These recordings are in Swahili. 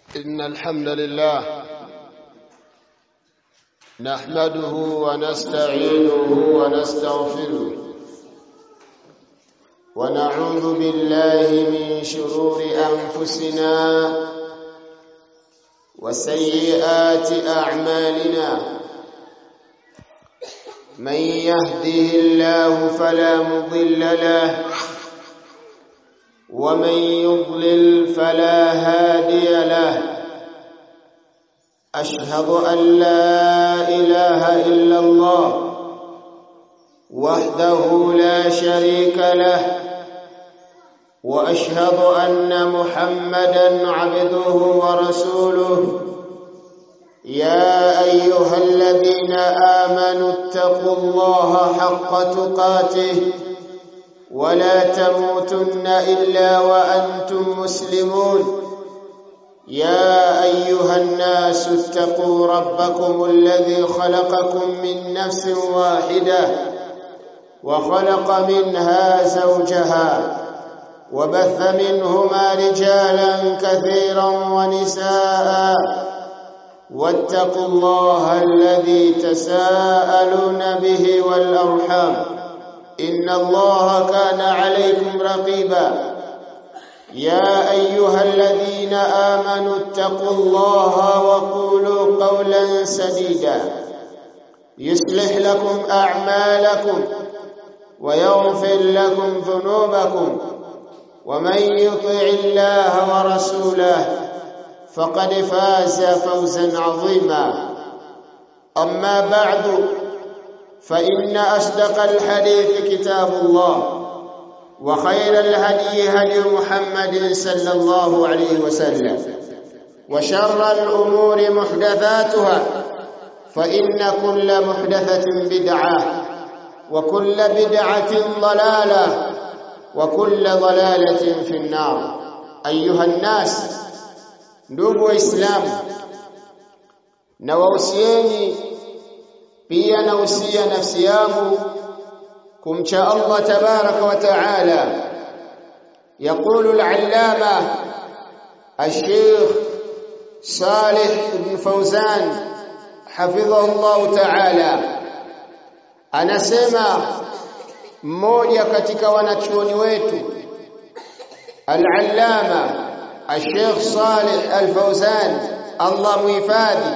إن الحمد لله نحمده ونستعينه ونستغفره ونعوذ بالله من شرور أنفسنا وسيئات أعمالنا من يهده الله فلا مضل له ومن يضلل فلا هادي له أشهد أن لا إله إلا الله وحده لا شريك له وأشهد أن محمدا عبده ورسوله يا أيها الذين آمنوا اتقوا الله حق تقاته ولا تموتن إلا وأنتم مسلمون يا أيها الناس اتقوا ربكم الذي خلقكم من نفس واحدة وخلق منها زوجها وبث منهما رجالا كثيرا ونساء واتقوا الله الذي تساءلون به والأرحام إن الله كان عليكم رقيبا يا أيها الذين آمنوا اتقوا الله وقولوا قولا سديدا يصلح لكم أعمالكم ويغفر لكم ذنوبكم ومن يطع الله ورسوله فقد فاز فوزا عظيما أما بعد فإن أصدق الحديث كتاب الله وخير الهدي هدي محمد صلى الله عليه وسلم وشر الأمور محدثاتها فإن كل محدثة بدعة وكل بدعة ضلالة وكل ضلالة في النار أيها الناس ndugu waislamu na wahusieni pia nausia nafsi yangu kumcha Allah tabaraka wa taala يقول العلامة الشيخ صالح بن فوزان حفظه الله تعالى anasema mmoja katika wanachuoni wetu al-allama الشيخ صالح الفوزان الله muhifadhi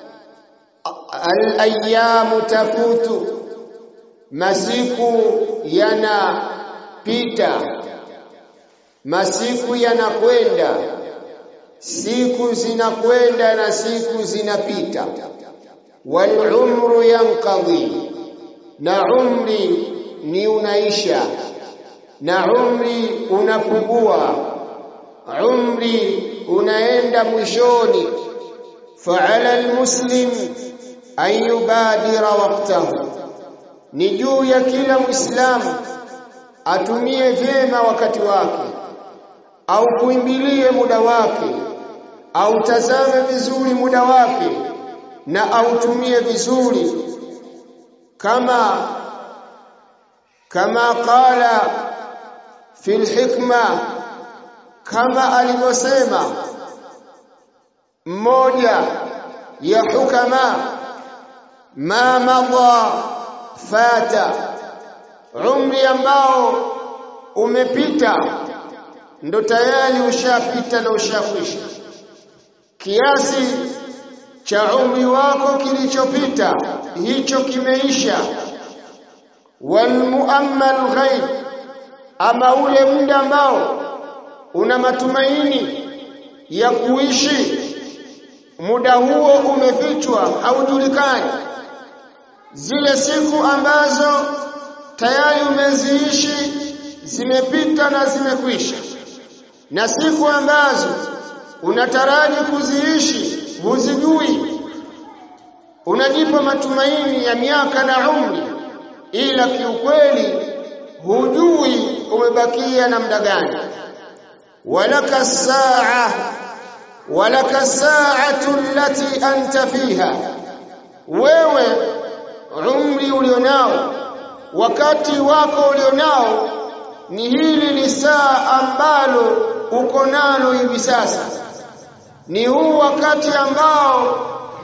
al-ayyamu tafutu masiku yanapita masiku yanakwenda siku zinakwenda na siku zinapita wal umru yanqadhi na umri ni unaisha na umri unapungua umri unaenda mwishoni fa'ala almuslim an yubadira waqtahu ni juu ya kila muislamu atumie vyema wakati wake au kuimbilie muda wake au tazame vizuri muda wake na autumie vizuri kama kama qala fil hikma kama alivyosema mmoja ya hukama ma madha fata umri ambao umepita ndo tayari ushapita na ushakwisha kiasi cha umri wako kilichopita hicho kimeisha walmuammal ghaib ama ule muda ambao una matumaini ya kuishi muda huo umefichwa haujulikani zile siku ambazo tayari umeziishi zimepita na zimekwisha na siku ambazo unataraji kuziishi huzijui unajipa matumaini ya miaka na umri ila kiukweli hujui umebakia na muda gani walaka saa walaka saatu allati anta fiha wewe umri ulionao wakati wako ulionao ni hili ni saa ambalo uko nalo hivi sasa ni huu wakati ambao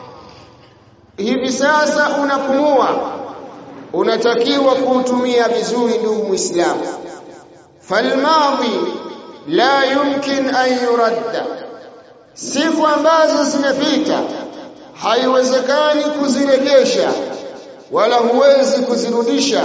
hivi sasa unapumua unatakiwa kuutumia vizuri ndugu muislamu falmadhi la yumkin an yuradda siku ambazo zimepita haiwezekani kuzirejesha wala huwezi kuzirudisha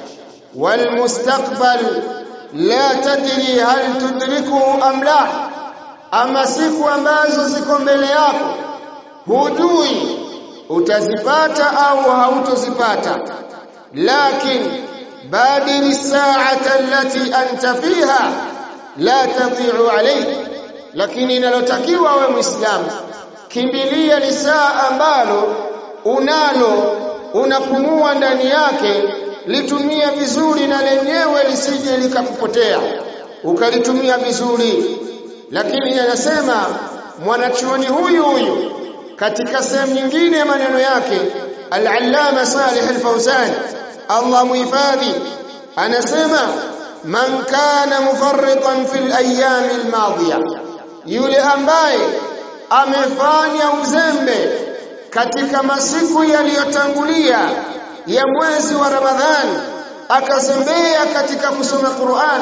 walmustaqbal la tadri hal tudrikuhu am la ama siku ambazo ziko mbele yako hujui utazipata au hautozipata lakin badiri saata allati anta fiha la tadhi'u alayk lakini inalotakiwa wewe muislamu kimbilia ni saa ambalo unalo unapumua ndani yake litumia vizuri na lenyewe lisije likakupotea ukalitumia vizuri lakini anasema mwanachuoni huyu huyu katika sehemu nyingine ya maneno yake al-allama Salih al-Fawzan Allah muhifadhi anasema man kana mufarritan fil ayami al-madiya yule ambaye amefanya uzembe katika masiku yaliyotangulia ya mwezi wa Ramadhani akazembea katika kusoma Qur'an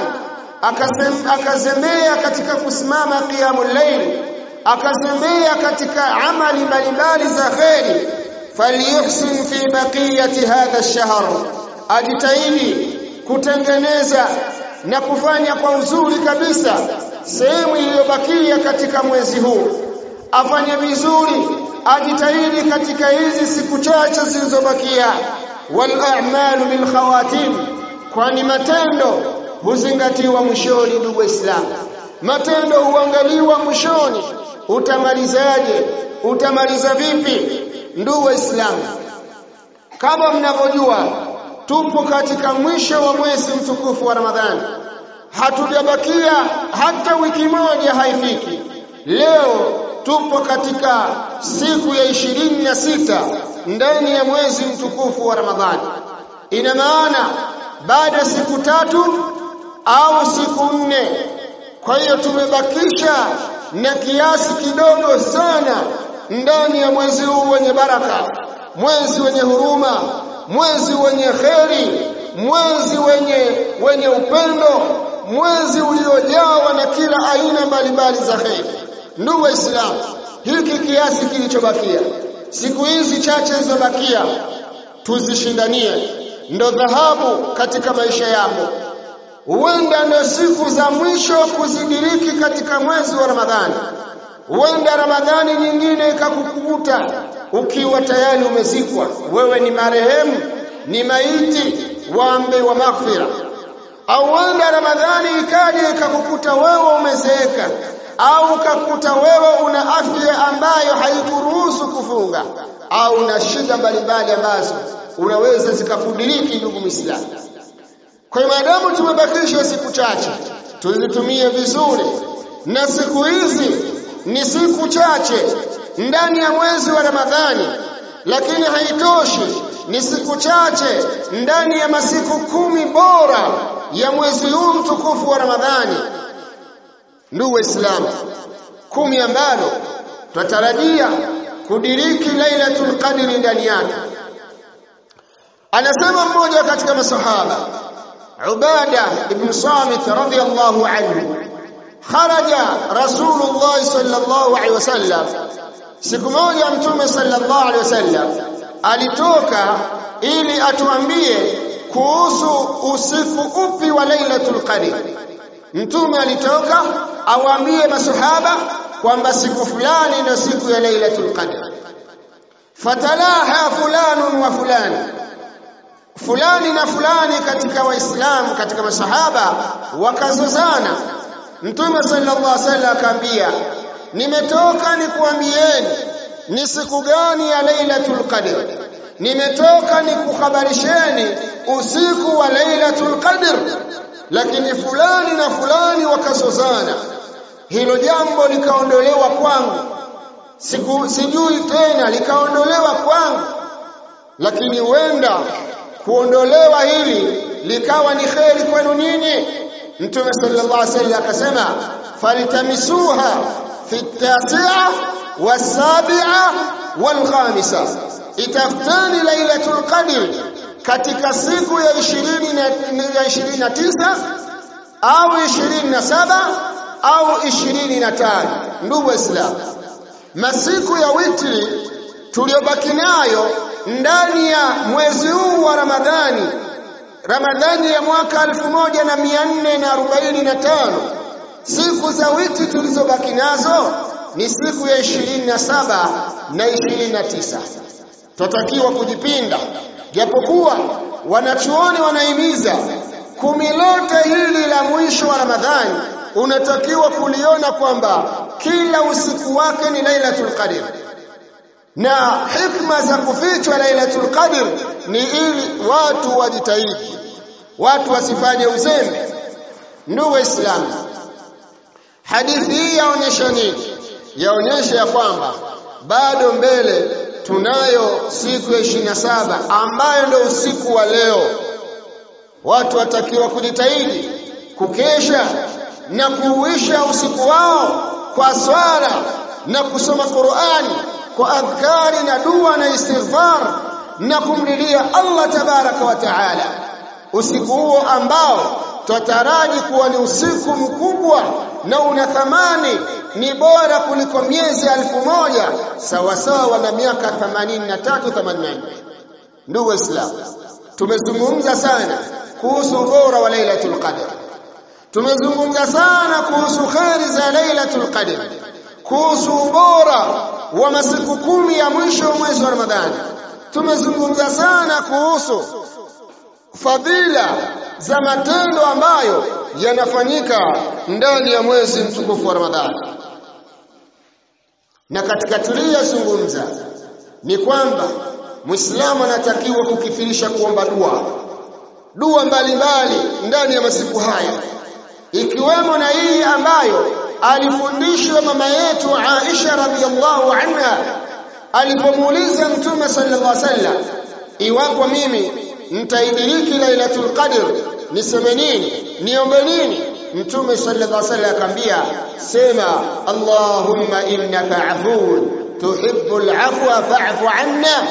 akazembea katika kusimama qiyamul layl akazembea katika amali mbalimbali za kheri falyuhsin fi baqiyati hadha ash-shahr ajitahidi kutengeneza na kufanya kwa uzuri kabisa sehemu iliyobakia katika mwezi huu afanye vizuri ajitahidi katika hizi siku chache zilizobakia wal a'malu bil khawatim kwani matendo huzingatiwa mwishoni ndugu waislamu matendo huangaliwa mwishoni utamalizaje utamaliza vipi ndugu waislamu kama mnavyojua tupo katika mwisho wa mwezi mtukufu wa ramadhani hatujabakia hata wiki moja haifiki leo tupo katika siku ya ishirini na sita ndani ya mwezi mtukufu wa ramadhani ina maana baada ya siku tatu au siku nne kwa hiyo tumebakisha na kiasi kidogo sana ndani ya mwezi huu wenye baraka mwezi wenye huruma mwezi wenye kheri mwezi wenye wenye upendo mwezi uliojawa na kila aina mbalimbali za kheri ndugu waislamu hiki kiasi kilichobakia siku hizi chache zilizobakia tuzishindanie ndo dhahabu katika maisha yako huenda ndo siku za mwisho kuzidiriki katika mwezi wa Ramadhani huenda Ramadhani nyingine ikakukuta ukiwa tayari umezikwa wewe ni marehemu ni maiti waambe wa maghfira au huenda Ramadhani ikaja ikakukuta wewe umezeeka au ukakuta wewe una afya ambayo haikuruhusu kufunga au na shida mbalimbali ambazo unaweza zikakudiriki ndugu Muislamu kwa hiyo maadamu tumebakisha siku chache tuzitumie vizuri na siku hizi ni siku chache ndani ya mwezi wa Ramadhani lakini haitoshi ni siku chache ndani ya masiku kumi bora ya mwezi huu mtukufu wa Ramadhani ndugu waislamu kumi ambalo tutatarajia kudiriki lailatul qadri ndani yake anasema mmoja katika masahaba Ubada ibn Samit radiyallahu anhu kharaja Rasulullah sallallahu alaihi wasallam siku moja mtume sallallahu alaihi wasallam alitoka ili atuambie kuhusu usiku upi wa lailatul qadr mtume alitoka awaambie masahaba kwamba siku fulani ndio siku ya lailatul qadr fatalaha fulanun wa fulani fulani na fulani katika waislamu katika masahaba wakazozana mtume sallallahu alaihi wasallam akaambia nimetoka nikuambieni ni siku gani ya lailatul qadr nimetoka nikuhabarisheni usiku wa lailatul qadr lakini fulani na fulani wakazozana hilo jambo likaondolewa kwangu siku sijui tena likaondolewa kwangu lakini huenda kuondolewa hili likawa ni kheri kwenu nyinyi mtume sallallahu alaihi wasallam akasema falitamisuha fi at-tasi'a was-sabi'a wal-khamisa itafuteni lailatul qadr katika siku ya 20 na 29 au 27 au 25 ndugu waislamu masiku ya witri tuliyobaki nayo ndani ya mwezi huu wa Ramadhani Ramadhani ya mwaka 1445 siku za witri tulizobaki nazo ni siku ya 27 na 29 tutatakiwa kujipinda japokuwa wanachuoni wanahimiza kumi lote hili la mwisho wa Ramadhani unatakiwa kuliona kwamba kila usiku wake ni Lailatul Qadr na hikma za kufichwa Lailatul Qadr ni ili watu wajitahidi watu wasifanye uzembe ndugu waislamu hadithi hii yaonyesha nini yaonyesha ya kwamba bado mbele tunayo siku ya 27 ambayo ndio usiku wa leo watu watakiwa kujitahidi kukesha na kuuisha usiku wao kwa swala na kusoma Qur'ani kwa adhkari na dua na istighfar na kumlilia Allah tabaraka wa taala usiku huo ambao twataraji kuwa ni usiku mkubwa na una thamani ni bora kuliko miezi alfu moja sawa sawa na miaka 83 84 ndugu waislamu tumezungumza sana kuhusu ubora wa lailatul qadr tumezungumza sana kuhusu kheri za lailatul qadr kuhusu ubora wa masiku kumi ya mwisho wa mwezi wa ramadhani tumezungumza sana kuhusu fadhila za matendo ambayo yanafanyika ndani ya mwezi mtukufu wa ramadhani na katika tuliyozungumza ni kwamba Muislamu anatakiwa kukifirisha kuomba dua dua mbalimbali ndani ya masiku haya ikiwemo na hii ambayo alifundishwa mama yetu Aisha radhiallahu anha alipomuuliza Mtume sallallahu alaihi wasallam iwapo mimi nitaidiriki Lailatul Qadr niseme nini niombe nini Mtume sallallahu alaihi wasallam akamwambia sema Allahumma innaka afuwun tuhibbul afwa fa'fu anna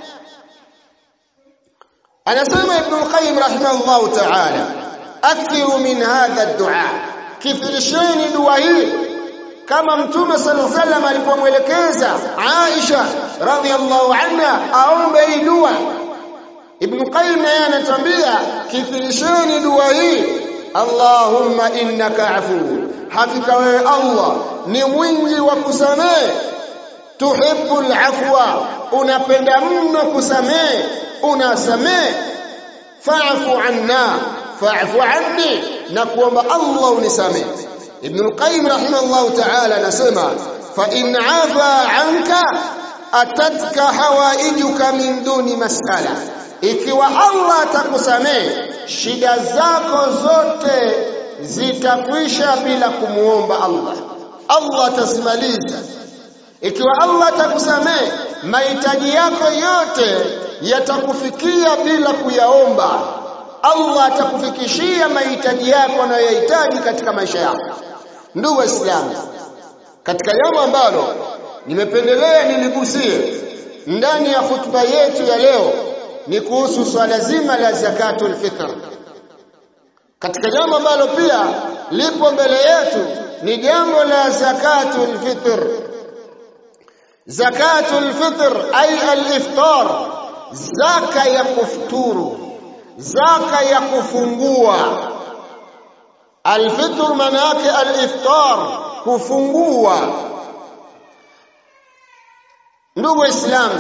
anasema Ibn al-Qayyim rahimahullah ta'ala akthiru min hadha ad-du'a kithirisheni dua hii kama mtume sallallahu alaihi wasallam alipomwelekeza Aisha radhiallahu anha aombe hii dua Ibn Qayyim naye anatuambia kithirisheni dua hii Allahumma innaka afu hakika wewe Allah ni mwingi wa kusamehe tuhibbul afwa unapenda mno kusamehe unasamehe fa'fu anna fa'fu anni na kuomba Allah unisamehe Ibn al-Qayyim rahimahullah ta'ala anasema fa in afa anka atatka hawaijuka min duni mas'ala ikiwa Allah atakusamehe shida zako zote zitakwisha bila kumuomba Allah Allah atazimaliza ikiwa Allah atakusamehe mahitaji yako yote yatakufikia bila kuyaomba Allah atakufikishia mahitaji yako unayohitaji katika maisha yako ndugu waislamu katika jambo ambalo nimependelea niligusie ndani ya hutuba yetu ya leo ni kuhusu swala zima la zakatul fitr katika jambo ambalo pia lipo mbele yetu ni jambo la zakatul fitr zakatul fitr ay al-iftar zaka ya kufuturu zaka ya kufungua alfitr maana yake aliftar kufungua ndugu waislamu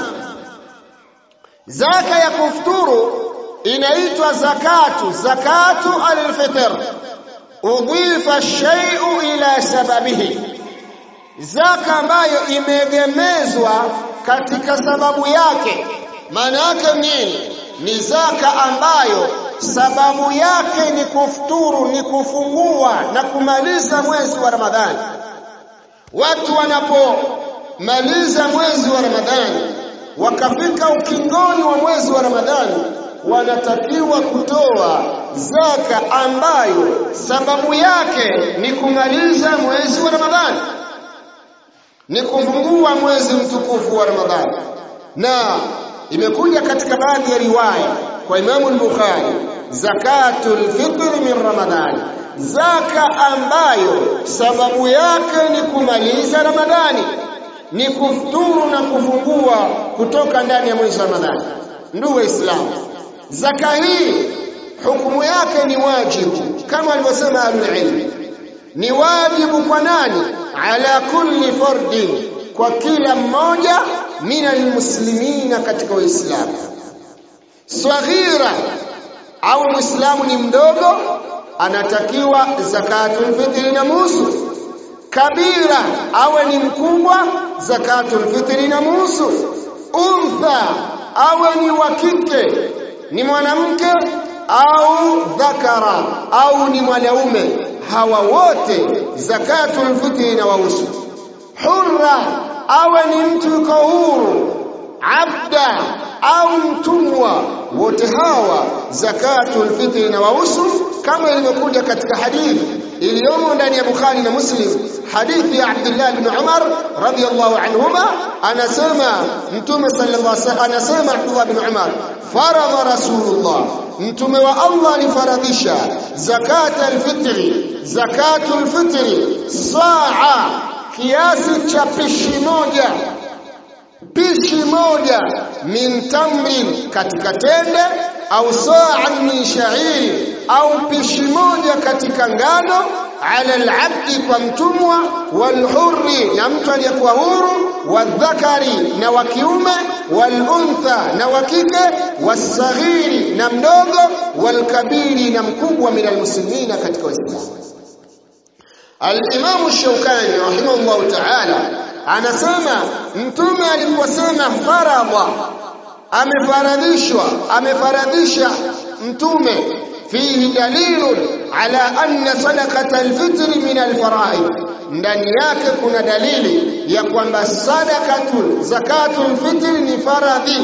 zaka ya kufuturu inaitwa zakatu zakatu alfitr udhifa shay'u ila sababihi zaka ambayo imeegemezwa katika sababu yake maana yake nini ni zaka ambayo sababu yake ni kufuturu ni kufungua na kumaliza mwezi wa Ramadhani watu wanapomaliza mwezi wa Ramadhani wakafika ukingoni wa mwezi wa Ramadhani wanatakiwa kutoa zaka ambayo sababu yake ni kumaliza mwezi wa Ramadhani ni kufungua mwezi mtukufu wa Ramadhani na imekuja katika baadhi ya riwaya kwa Imamu al-Bukhari zakatul fitr min Ramadhani zaka ambayo sababu yake ni kumaliza Ramadhani ni kufuturu na kufungua kutoka ndani ya mwezi wa Ramadhani ndugu waislamu zaka hii hukumu yake ni wajibu kama alivyosema ahlul ni wajibu kwa nani ala kulli fardin kwa kila mmoja min almuslimina katika uislamu swaghira au muislamu ni mdogo anatakiwa zakatul fitri na musu kabira awe ni mkubwa zakatul fitri na musu untha awe ni wa kike ni mwanamke au dhakara au ni mwanaume hawa wote zakatul fitri na wahusu hurra awe ni mtu yuko huru abda au mtumwa wote hawa zakatul fitri na wahusu kama ilivyokuja katika hadithi iliyomo ndani ya Bukhari na Muslim hadithi ya Abdullah ibn Umar radiyallahu anhuma anasema mtume sallallahu alaihi wasallam anasema Abdullah ibn Umar faradha rasulullah mtume wa Allah alifaradhisha zakat alfitri zakatul fitri saa kiasi cha pishi moja pishi moja min tamrin katika tende au saa min sha'iri au pishi moja katika ngano ala alabdi kwa mtumwa walhurri na mtu aliyekuwa huru wadhakari na wa kiume waluntha na wa kike wasaghiri na mdogo walkabiri na mkubwa min almuslimina katika waislamu Al-Imam Shawkani rahimahullah ta'ala anasema mtume aliposema faradha amefaradhishwa amefaradhisha mtume fihi dalilun ala anna sadaqata alfitr min alfaraid ndani yake kuna dalili ya kwamba sadaqatul zakatul fitr ni faradhi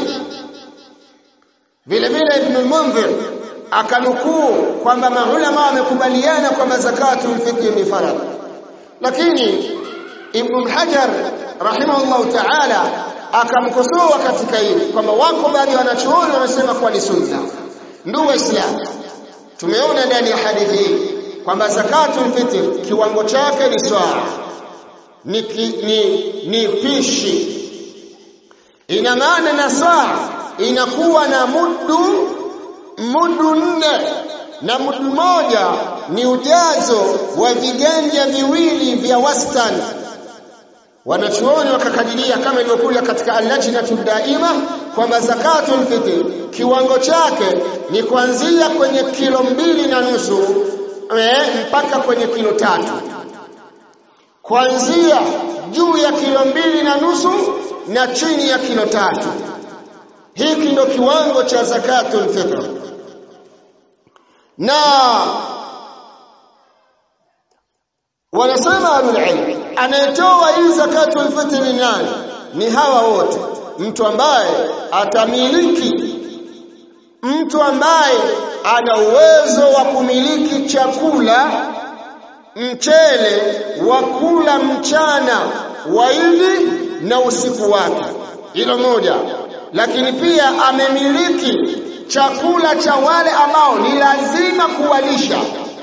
vile vile ibn al-munzir akanukuu kwamba maulama wamekubaliana kwamba zakatul fitr ni faradhi lakini ibn hajar rahimahullah ta'ala akamkosoa katika hili kwamba wako baadhi wanachuoni wanasema kuwa ni sunna ndugu waislamu tumeona ndani ya hadithi hii kwamba zakatul fitr kiwango chake ni swaa ni, ni, ni pishi ina maana na saa inakuwa na mudu mudu nne na mudu moja ni ujazo wa viganja viwili vya wastani wanachuoni wakakadiria kama ilivyokuja katika al-lajnatu daima kwamba zakatul fitr kiwango chake ni kuanzia kwenye kilo mbili na nusu eh, mpaka kwenye kilo tatu kuanzia juu ya kilo mbili na nusu na chini ya kilo tatu hiki ndio kiwango cha zakatul fitr na wanasema ahlulilm anayetoa hii zakatul fitr ni nani ni hawa wote mtu ambaye atamiliki mtu ambaye ana uwezo wa kumiliki chakula mchele wa kula mchana waili na usiku wake hilo moja lakini pia amemiliki chakula cha wale ambao ni lazima kuwalisha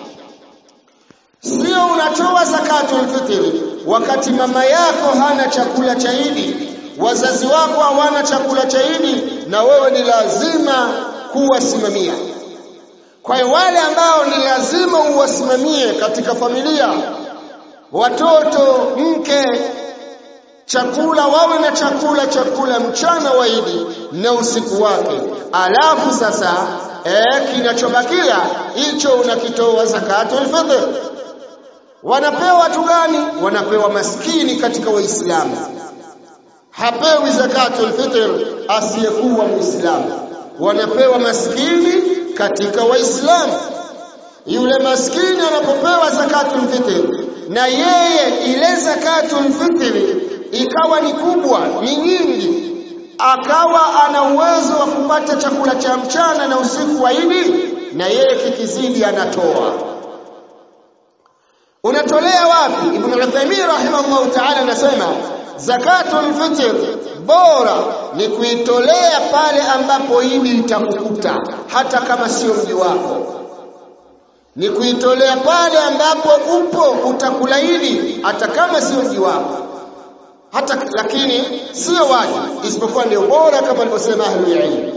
sio unatoa zakatul fitri wakati mama yako hana chakula cha Idi wazazi wako hawana chakula cha Idi na wewe ni lazima kuwasimamia kwa hiyo wale ambao ni lazima uwasimamie katika familia watoto mke chakula wawe na chakula chakula mchana wa Idi na usiku wake alafu sasa eh kinachobakia hicho unakitoa zakatul fitr wanapewa watu gani wanapewa maskini katika waislamu hapewi zakatul fitr asiyekuwa muislamu wanapewa maskini katika waislamu yule maskini anapopewa zakatul fitr na yeye ile zakatul fitr ikawa ni kubwa ni nyingi akawa ana uwezo wa kupata chakula cha mchana na usiku wa Idi na yeye kikizidi anatoa unatolea wapi ibn Uthaymeen rahimahullah ta'ala anasema zakatul fitr bora ni kuitolea pale ambapo idi itakukuta hata kama sio mji wako ni kuitolea pale ambapo upo utakula idi hata kama sio mji wako hata lakini sio wajibu isipokuwa ndio bora kama alivyosema ahlul ilm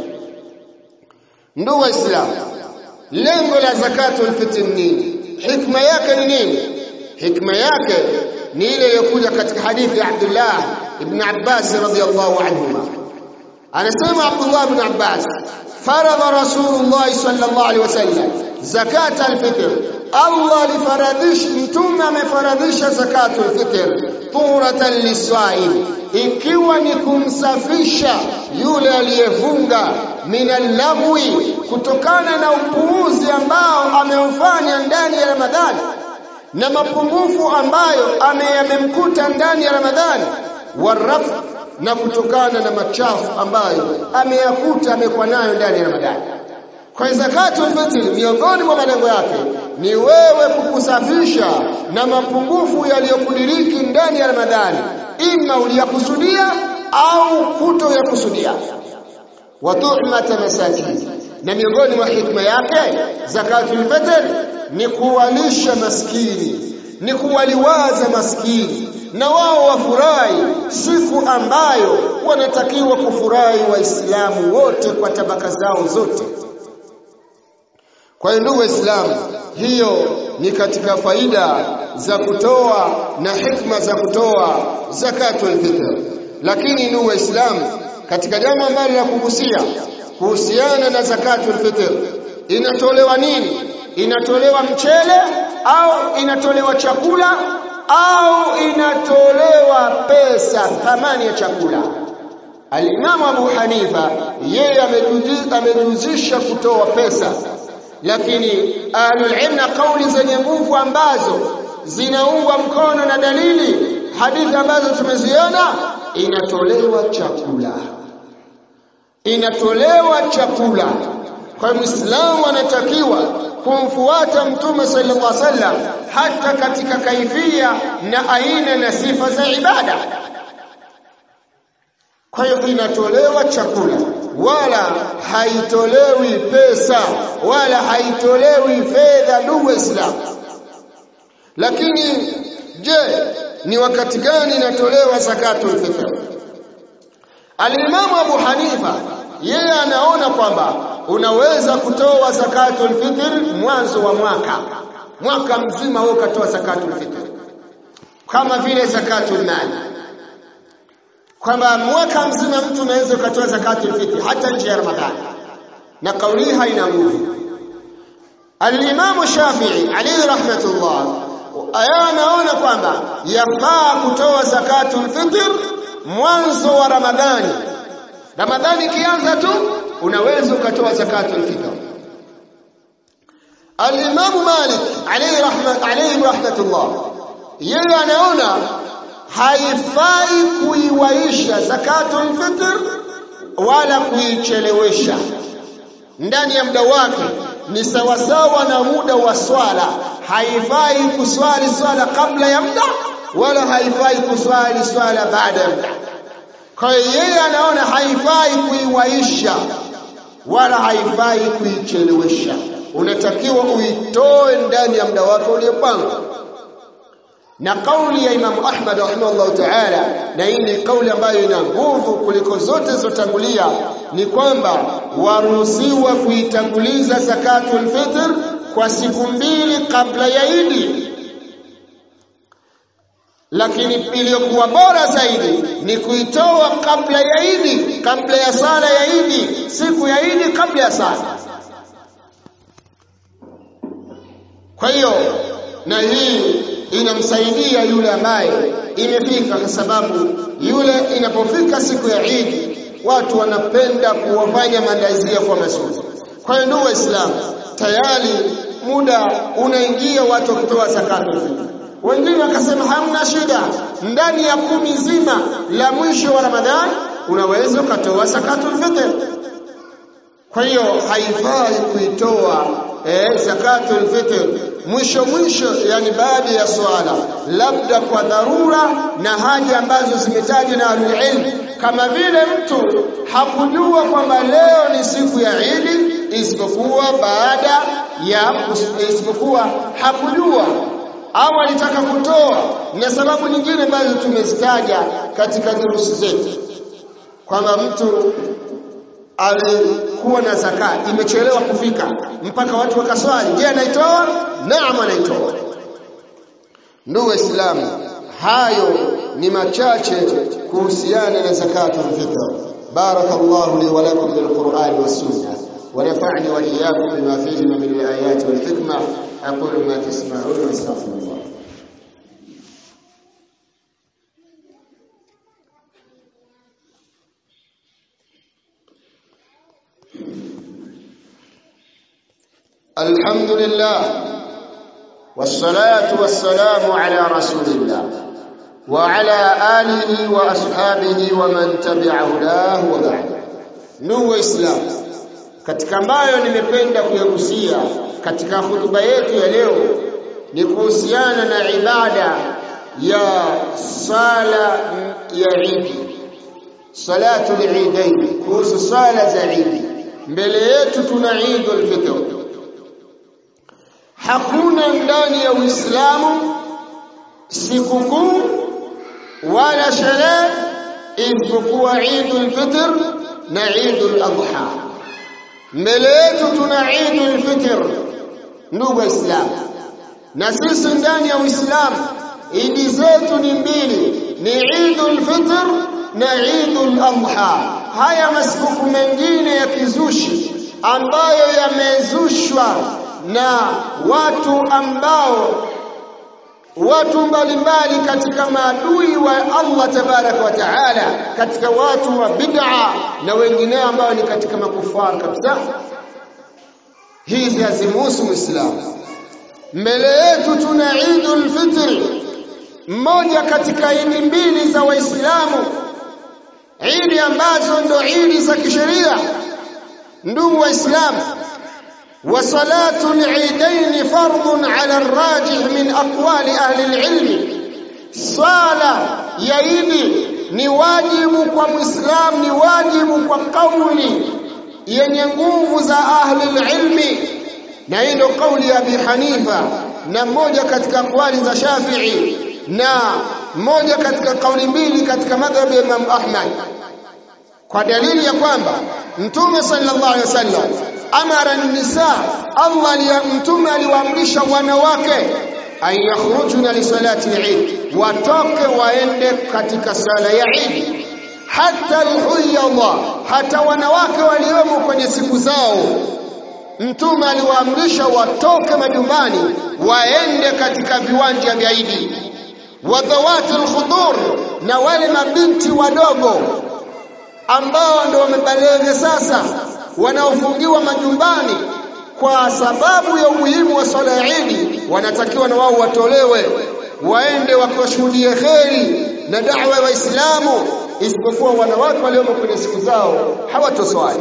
ndugu waislamu lengo la zakatul fitr nini hikma yake ni nini hikma yake ni ile iliyokuja katika hadithi ya Abdullah ibn Abbas radhiyallahu anhuma anasema Abdullah ibn Abbas faradha Rasulullah sallallahu alaihi wasallam zakat al-fitr Allah alifaradhisha mtume amefaradhisha zakatul fitr turatan lisaim ikiwa ni kumsafisha yule aliyefunga minal lagwi kutokana na upuuzi ambao ameufanya ndani ya Ramadhani na mapungufu ambayo ameyamemkuta ndani ya Ramadhani waraf na kutokana na machafu ambayo ameyakuta amekuwa nayo ndani ya Ramadhani kwa zakatul fitr miongoni mwa malengo yake ni wewe kukusafisha na mapungufu yaliyokudiriki ndani ya Ramadhani ima uliyakusudia au kutoyakusudia wa tuhmata masakin na miongoni mwa hikma yake zakatul fitr ni kuwalisha maskini ni kuwaliwaza maskini na wao wafurahi siku ambayo wanatakiwa kufurahi waislamu wote kwa tabaka zao zote kwa hiyo ndugu waislamu hiyo ni katika faida za kutoa na hikma za kutoa zakatul fitr lakini ndugu waislamu katika jambo ambalo la kugusia kuhusiana na zakatul fitr inatolewa nini inatolewa mchele au inatolewa chakula au inatolewa pesa thamani ya chakula Alimamu Abu Hanifa yeye amejuzisha kutoa pesa lakini ahlul ilm na kauli zenye nguvu ambazo zinaungwa mkono na dalili hadithi ambazo tumeziona inatolewa chakula inatolewa chakula kwa muislamu anatakiwa kumfuata mtume sallallahu alaihi wasallam hata katika kaifia na aina na sifa za ibada kwa hiyo inatolewa chakula wala haitolewi pesa wala haitolewi fedha ndugu waislamu lakini je ni wakati gani inatolewa zakatul fitr alimamu abu hanifa yeye anaona kwamba unaweza kutoa zakatul fitr mwanzo wa mwaka mwaka mzima wewe ukatoa zakatul fitr kama vile zakatul mali kwamba mwaka mzima mtu unaweza ukatoa zakatul fitr hata nje ya ramadhani na kauli hii haina nguvu Al-Imam Shafi'i alayhi rahmatullah aya anaona kwamba yafaa kutoa zakatul fitr mwanzo wa Ramadhani Ramadhani ikianza tu unaweza ukatoa zakatul fitr Al-Imam Malik alayhi rahmat alayhi rahmatullah yeye anaona haifai kuiwaisha zakatul fitr wala kuichelewesha ndani ya muda wake ni sawasawa na muda wa swala haifai kuswali swala kabla ya muda wala haifai kuswali swala baada ya muda kwa hiyo yeye anaona haifai kuiwaisha wala haifai kuichelewesha unatakiwa uitoe ndani ya muda wake uliopangwa na kauli ya Imam Ahmad rahimahullah ta'ala na hii ni kauli ambayo ina nguvu kuliko zote zilizotangulia ni kwamba waruhusiwa kuitanguliza zakatul fitr kwa siku mbili kabla ya Idi lakini iliyokuwa bora zaidi ni kuitoa kabla ya Idi kabla ya sala ya Idi siku ya Idi kabla ya sala kwa hiyo na hii inamsaidia yule ambaye imefika kwa sababu yule inapofika siku ya Eid watu wanapenda kuwafanya maandalizi kwa mazuri. Kwa hiyo ndugu Waislamu, tayari muda unaingia watu kutoa zakatul fitr. Wengine wakasema hamna shida, ndani ya kumi zima la mwisho wa Ramadhani unaweza ukatoa zakatul fitr. Kwa hiyo haifai kuitoa eh, zakatul fitr mwisho mwisho yani baada ya swala labda kwa dharura na haja ambazo zimetajwa na ahlulilm kama vile mtu hakujua kwamba leo ni siku ya Idi isipokuwa baada ya isipokuwa hakujua au alitaka kutoa na sababu nyingine ambazo tumezitaja katika durusi zetu kwamba mtu alikuwa na zaka imechelewa kufika mpaka watu wakaswali je anaitoa naam anaitoa ndugu waislamu hayo ni machache kuhusiana na zakatul fitr barakallahu li wa lakum bil qur'ani was sunnah ونفعني وإياكم بما فيهما من الآيات والحكمة أقول ما تسمعون واستغفر الله الحمد لله والصلاة والسلام على رسول الله وعلى آله وأصحابه ومن تبع هداه وبعد نو إسلام katika ambayo nimependa kuyagusia katika hutuba yetu ya leo ni kuhusiana na ibada ya sala ya Eid salatu al-Eidain kuhusu sala za Eid mbele yetu tuna Eid al-Fitr hakuna ndani ya Uislamu sikukuu wala sherehe isipokuwa Eid al-Fitr na Eid al-Adha mbele yetu tuna Eidul Fitr ndugu waislamu na sisi ndani ya Uislamu idi zetu ni mbili ni Eidul Fitr na Eidul Adha haya masiku mengine ya kizushi ambayo yamezushwa na watu ambao watu mbalimbali katika maadui wa Allah tabaraka wa taala katika watu wa bid'a na wengineo ambao ni katika makufar kabisa hizi hazimuhusu muislamu mbele yetu tuna Eidul Fitr mmoja katika idi mbili za waislamu idi ambazo ndo idi za kisheria ndugu waislamu وصلاة العيدين فرض على الراجح من أقوال أهل العلم صلاة يعيد ni wajibu kwa muislamu ni wajibu kwa kauli yenye nguvu za ahli ilmi na hii ndio kauli ya Abi Hanifa na moja katika kauli za Shafi'i na moja katika kauli mbili katika madhhabi ya Imam Ahmad kwa dalili ya kwamba Mtume sallallahu alaihi wasallam amara nisa Allah mtume aliwaamrisha wanawake an yakhrujuna li salati al-Eid watoke waende katika sala ya Eid hata al-huyadha hata wanawake waliomo kwenye siku zao mtume aliwaamrisha watoke majumbani waende katika viwanja vya Eid wadhawati al-khudur na wale mabinti wadogo ambao ndio wamebaleghe sasa wanaofungiwa majumbani kwa sababu ya umuhimu wa swala ya Eid wanatakiwa na wao watolewe waende wakashuhudie kheri na da'wa ya Waislamu isipokuwa wanawake waliomo kwenye siku zao hawatoswali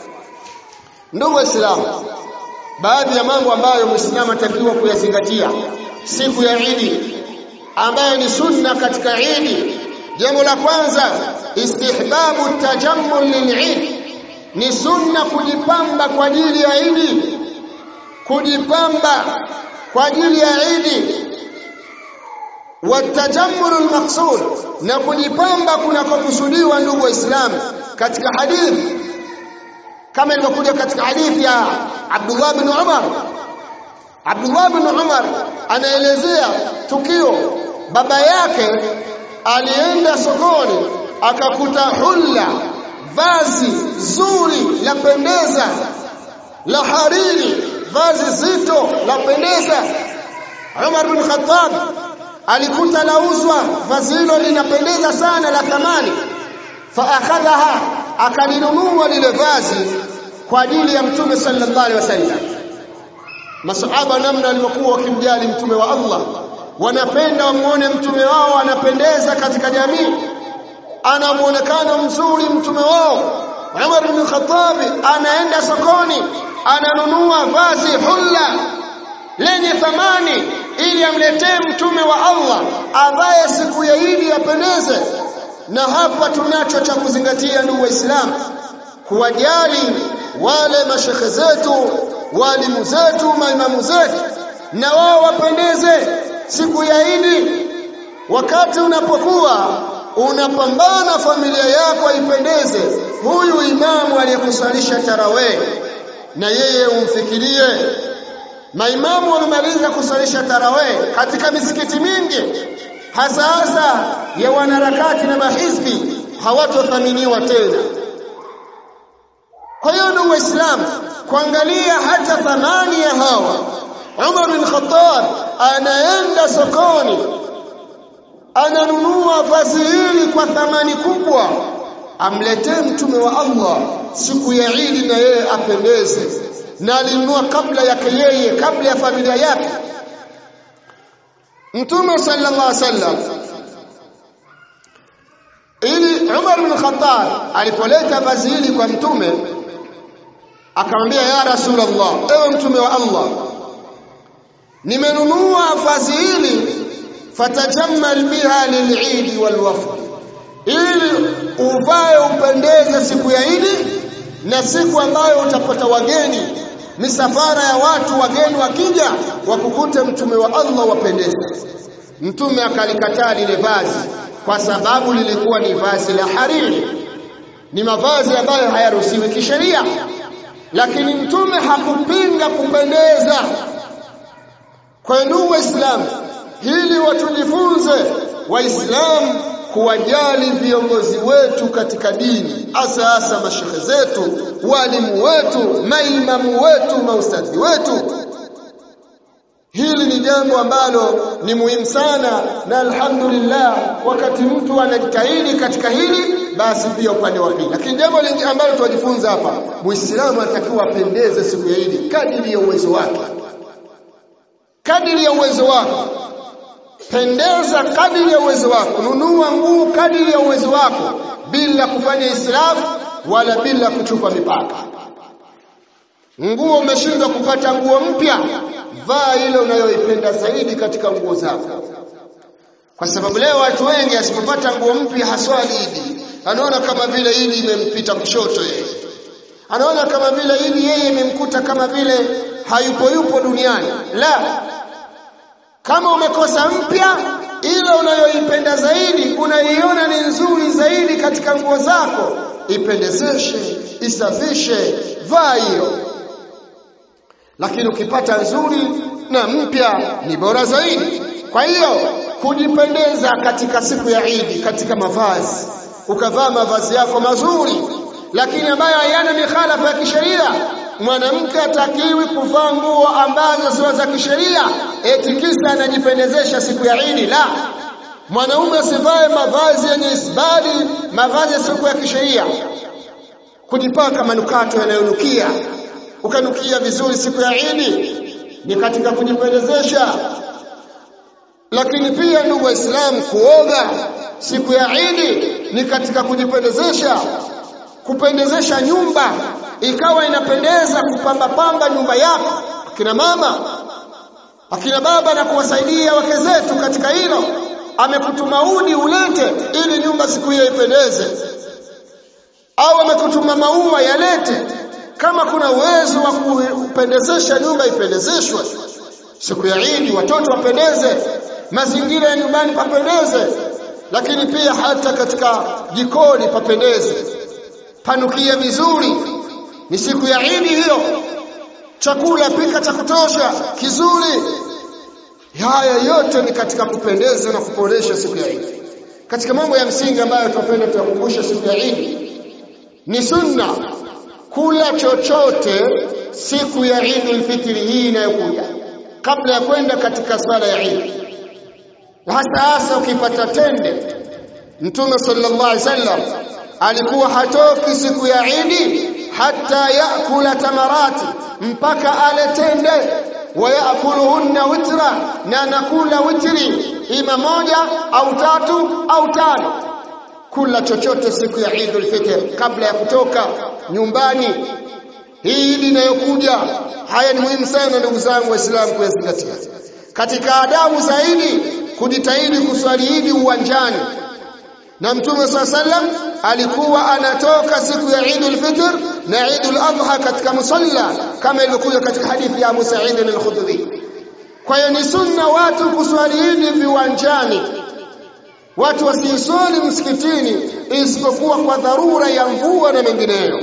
ndugu waislamu baadhi ya mambo ambayo muislamu atakiwa kuyazingatia siku ya Eid ambayo ni sunna katika Eid jambo la kwanza istihbabu tajammul lil'id ni sunna kujipamba kwa ajili ya Eid kujipamba kwa ajili ya Eid watajammul almaqsud na kujipamba kunakokusudiwa ndugu waislamu katika hadithi kama ilivyokuja katika hadithi ya Abdullah bin Umar Abdullah bin Umar anaelezea tukio baba yake alienda sokoni akakuta hulla vazi zuri la pendeza la hariri vazi zito la pendeza Umar bin Khattab alikuta lauzwa vazi hilo linapendeza sana la thamani fa akhadhaha akalinunua lile vazi kwa ajili ya mtume sallallahu alaihi wasallam masahaba namna walivyokuwa wakimjali mtume wa Allah wanapenda wamuone mtume wao anapendeza katika jamii ana muonekano mzuri mtume wao Umar bin Khattab anaenda sokoni ananunua vazi hulla lenye thamani ili amletee mtume wa Allah ambaye siku ya Idi yapendeze na hapa tunacho cha kuzingatia ndugu waislamu kuwajali wale mashekhe zetu walimu zetu maimamu zetu na wao wapendeze siku ya Idi wakati unapokuwa unapambana familia yako ipendeze huyu imamu aliyekusalisha tarawih na yeye umfikirie maimamu wamemaliza kusalisha tarawih katika misikiti mingi hasa hasa ya wanaharakati na mahizbi hawatothaminiwa tena kwa hiyo ndugu waislamu kuangalia hata thamani ya hawa Umar bin Khattab anaenda sokoni ananunua vazi hili kwa thamani kubwa amletee mtume wa Allah siku ya Idi na yeye apendeze na alinunua kabla yake yeye kabla ya familia yake mtume sallallahu alaihi wasallam ili Umar bin Khattab alipoleta vazi hili kwa mtume akamwambia ya Rasulullah ewe mtume wa Allah nimenunua vazi hili fatajammal biha lil'id walwafd ili uvae upendeze siku ya Idi na siku ambayo utapata wageni misafara ya watu wageni wakija wakukute mtume wa Allah wapendeze mtume akalikataa lile vazi kwa sababu lilikuwa ni vazi la hariri ni mavazi ambayo hayaruhusiwi kisheria lakini mtume hakupinga kupendeza kwa ndugu waislamu hili watujifunze waislamu kuwajali viongozi wetu katika dini hasa hasa mashehe zetu walimu wetu maimamu wetu maustadhi wetu hili ni jambo ambalo ni muhimu sana na alhamdulillah wakati mtu anajitahidi katika hili basi pia upande wa pili lakini jambo lingine ambalo tunajifunza hapa muislamu anatakiwa apendeze siku ya Idi kadiri ya uwezo wake kadiri ya uwezo wako pendeza kadiri ya uwezo wako nunua nguo kadiri ya uwezo wako bila kufanya israfu wala bila kuchupa mipaka nguo umeshindwa kupata nguo mpya vaa ile unayoipenda zaidi katika nguo zako kwa sababu leo watu wengi asipopata nguo mpya haswali idi anaona kama vile idi imempita kushoto yeye anaona kama vile idi yeye imemkuta kama vile hayupo yupo duniani la kama umekosa mpya ile unayoipenda zaidi unaiona ni nzuri zaidi katika nguo zako ipendezeshe isafishe vaa hiyo lakini ukipata nzuri na mpya ni bora zaidi kwa hiyo kujipendeza katika siku ya Idi katika mavazi ukavaa mavazi yako mazuri lakini ambayo hayana mikhalafa ya kisheria mwanamke atakiwi kuvaa nguo ambazo sio za kisheria eti kisa anajipendezesha siku ya Idi la mwanaume asivae mavazi yenye isbali mavazi ya siku ya kisheria kujipaka manukato yanayonukia ukanukia vizuri siku ya Idi ni katika kujipendezesha lakini pia ndugu waislamu kuoga siku ya Idi ni katika kujipendezesha kupendezesha nyumba ikawa inapendeza kupamba pamba nyumba yako akina mama akina baba na kuwasaidia wake zetu katika hilo amekutuma udi ulete ili nyumba siku hiyo ipendeze au amekutuma maua yalete kama kuna uwezo wa kupendezesha nyumba ipendezeshwe siku ya Idi watoto wapendeze mazingira ya nyumbani papendeze lakini pia hata katika jikoni papendeze panukia vizuri ni siku ya Idi hiyo chakula pika cha kutosha kizuri haya yote ni katika kupendeza na kuboresha siku ya Idi katika mambo ya msingi ambayo tunapenda tuyakumbushe siku ya Idi ni sunna kula chochote siku ya Eid fitri hii inayokuja kabla ya kwenda katika sala ya Eid hasa hasa ukipata tende Mtume sallallahu alaihi wasallam alikuwa hatoki siku ya Eid hata yakula tamarati mpaka ale tende wayakuluhunna witra na anakula witri ima moja au tatu au tano kula chochote siku ya Eid al-Fitr kabla ya kutoka nyumbani hii idi inayokuja haya ni muhimu sana ndugu zangu waislamu kuyazingatia katika adabu zaidi kujitahidi kuswali idi uwanjani na mtume swalla sallam alikuwa anatoka siku ya Eidul Fitr na Eidul Adha katika musalla kama ilivyokuja katika hadithi ya Abu Sa'id al-Khudri kwa hiyo ni sunna watu kuswali idi viwanjani watu wasiswali msikitini isipokuwa kwa dharura ya mvua na mengineyo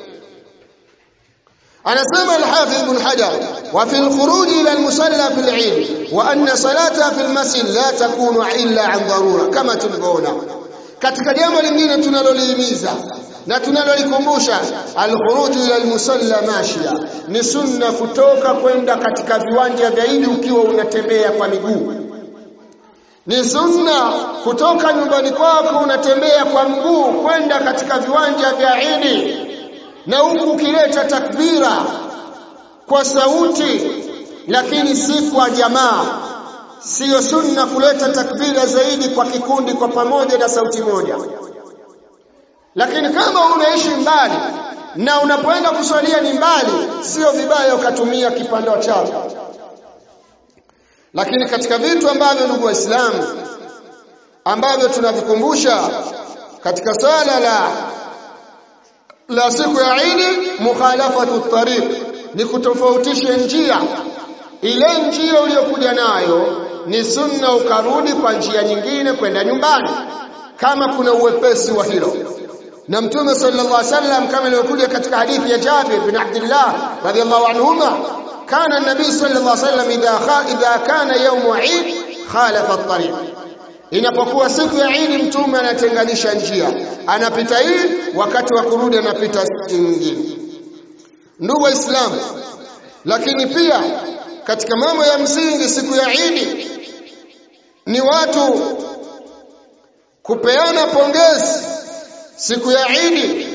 anasema al-Hafidh Ibn Hajar wa fi al-khuruj ila al-musalla fi al-Eid wa anna salata fi al-masjid la takunu illa an dharura kama tulivyoona katika jambo lingine tunalolihimiza na tunalolikumbusha al-khuruj ila al-musalla mashia ni sunna kutoka kwenda katika viwanja vya Eid ukiwa unatembea kwa miguu ni sunna kutoka nyumbani kwako unatembea kwa mguu kwenda katika viwanja vya Eid na huku ukileta takbira kwa sauti lakini si kwa jamaa siyo sunna kuleta takbira zaidi kwa kikundi kwa pamoja na sauti moja lakini kama unaishi mbali na unapoenda kuswalia ni mbali sio vibaya ukatumia kipando chako lakini katika vitu ambavyo ndugu waislamu ambavyo tunavikumbusha katika swala la la siku ya Eid mukhalafatu tariq ni kutofautisha njia ile njia uliyokuja nayo ni sunna ukarudi kwa njia nyingine kwenda nyumbani kama kuna uwepesi wa hilo na mtume sallallahu alaihi wasallam kama ilivyokuja katika hadithi ya Jabir bin Abdullah radhiyallahu anhuma kana nabii sallallahu alaihi wasallam idha idha kana yawm Eid khalafa at-tariq inapokuwa siku ya Eid mtume anatenganisha njia anapita hii wakati wa kurudi anapita nyingine ndugu waislamu lakini pia katika mambo ya msingi siku ya Eid ni watu kupeana pongezi siku ya Eid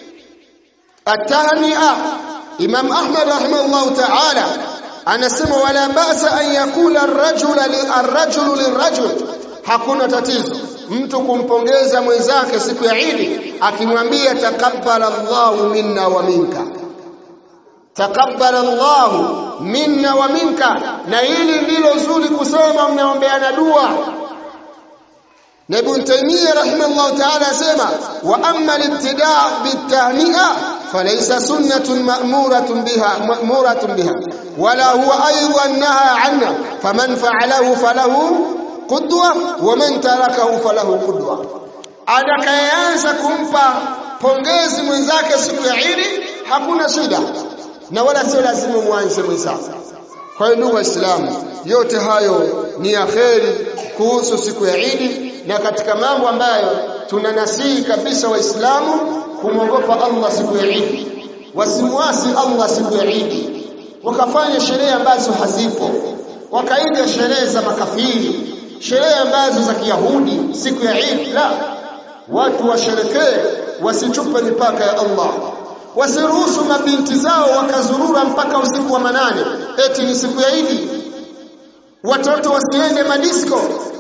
atahnia Imam Ahmad rahimahullah ta'ala anasema wala ba'sa an yakula ar-rajula ar-rajulu lirajul hakuna tatizo mtu kumpongeza mwenzake siku ya Eid akimwambia takabbala Allahu minna wa minka takabbala Allahu minna wa minka na hili ndilo zuri kusema mnaombeana dua na Ibn Taymiyyah rahimahullah ta'ala asema wa amma al-ibtida' bit-tahni'a falaysa sunnatun ma'muratun biha ma'muratun biha wala huwa aydan naha 'anha faman fa'alahu falahu qudwa wa man tarakahu falahu qudwa atakayeanza kumpa pongezi mwenzake siku ya Eid hakuna shida na wala sio lazima mwanze mwenzako kwa hiyo ndugu waislamu yote hayo ni ya kheri kuhusu siku ya Eid na katika mambo ambayo tunanasihi kabisa waislamu kumwogopa Allah siku ya Eid wasimwasi Allah siku ya Eid wakafanya sherehe ambazo hazipo wakaiga sherehe za makafiri sherehe ambazo za Kiyahudi siku ya Eid la watu washerekee wasichupe mipaka ya Allah wasiruhusu mabinti zao wakazurura mpaka usiku wa manane eti ni siku ya Eid watoto wasiende madisko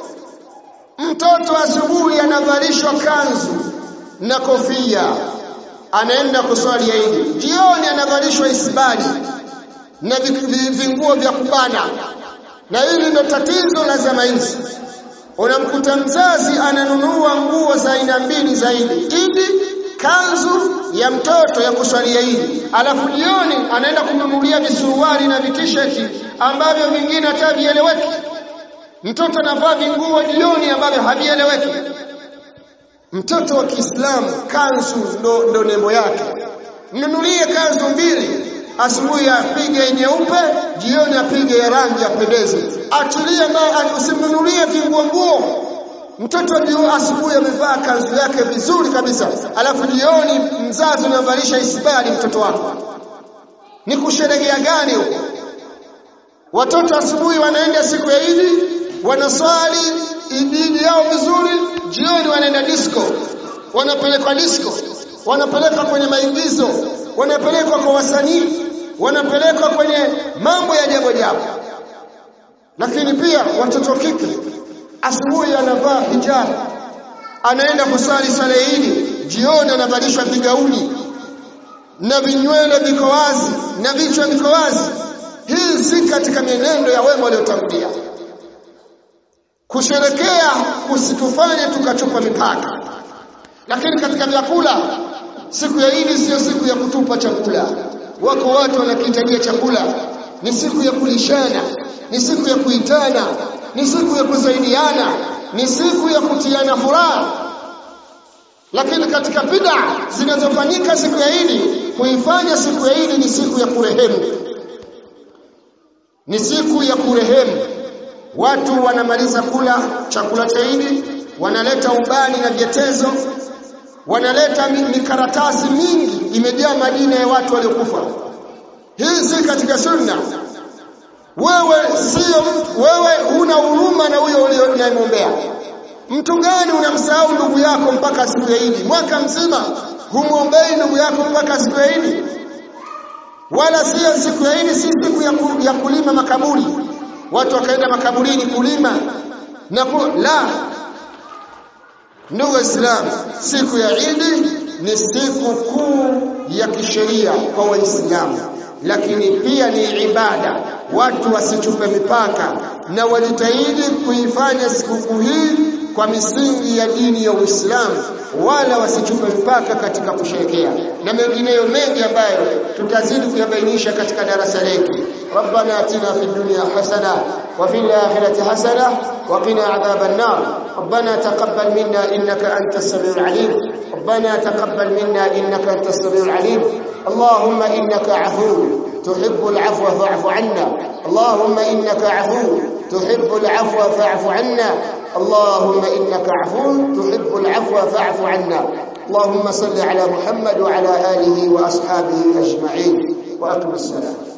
mtoto asubuhi anavalishwa kanzu na kofia anaenda kuswali Eid jioni anavalishwa isbali na vinguo vya kubana na hili ndo tatizo la zama hizi unamkuta mzazi ananunua nguo za aina mbili zaidi idi kanzu ya mtoto ya kuswalia idi alafu jioni anaenda kumnunulia visuruali na vitisheti ambavyo vingine hata vieleweki mtoto anavaa vinguo jioni ambavyo havieleweki mtoto wa Kiislamu kanzu ndo, ndo nembo yake mnunulie kanzu mbili asubuhi apige nyeupe jioni apige ya rangi apendeze achilie naye usimnunulie vinguo nguo mtoto ndio asubuhi amevaa kanzu yake vizuri kabisa alafu jioni mzazi unamvalisha isbali mtoto wako ni kusherekea gani huko watoto asubuhi wanaenda siku ya Idi wanaswali idini yao vizuri jioni wanaenda disco wanapelekwa disco wanapelekwa kwenye maigizo wanapelekwa kwa wasanii wanapelekwa kwenye mambo ya jambo jambo lakini pia watoto kike asubuhi anavaa hijab anaenda kusali sala hili jioni anavalishwa vigauni na vinywele viko wazi na vichwa viko wazi hii si katika mienendo ya wema waliotangulia kusherekea kusitufanye tukachupa mipaka lakini katika vyakula siku ya Idi sio siku ya kutupa chakula wako watu wanakihitajia chakula ni siku ya kulishana ni siku ya kuitana ni siku ya kusaidiana ni siku ya kutiana furaha lakini katika bid'a zinazofanyika siku ya Idi kuifanya siku ya Idi ni siku ya kurehemu ni siku ya kurehemu watu wanamaliza kula chakula cha Idi wanaleta ubani na vyetezo wanaleta mikaratasi mingi imejaa majina ya watu waliokufa hii si katika sunna wewe sio wewe huna huruma na huyo unayemwombea mtu gani unamsahau ndugu yako mpaka siku ya Idi mwaka mzima humwombei ndugu yako mpaka siku ya Idi wala sio siku ya Idi si siku ya, ku, ya kulima makaburi watu wakaenda makaburini kulima na ku, la ndugu waislamu siku ya Idi ni siku kuu ya kisheria kwa waislamu lakini pia ni ibada watu wasichupe mipaka na wajitahidi kuifanya sikukuu hii kwa misingi ya dini ya Uislamu wala wasichupe mpaka katika kusherekea na mengineyo mengi ambayo tutazidi kuyabainisha katika darasa letu ربنا اتنا في الدنيا حسنه وفي الاخره حسنه وقنا عذاب النار ربنا تقبل منا انك انت السميع العليم ربنا تقبل منا انك انت السميع العليم اللهم انك عفو تحب العفو فاعف عنا اللهم انك عفو تحب العفو فاعف عنا اللهم انك عفو تحب العفو فاعف عنا اللهم صل على محمد وعلى اله واصحابه اجمعين واقم الصلاه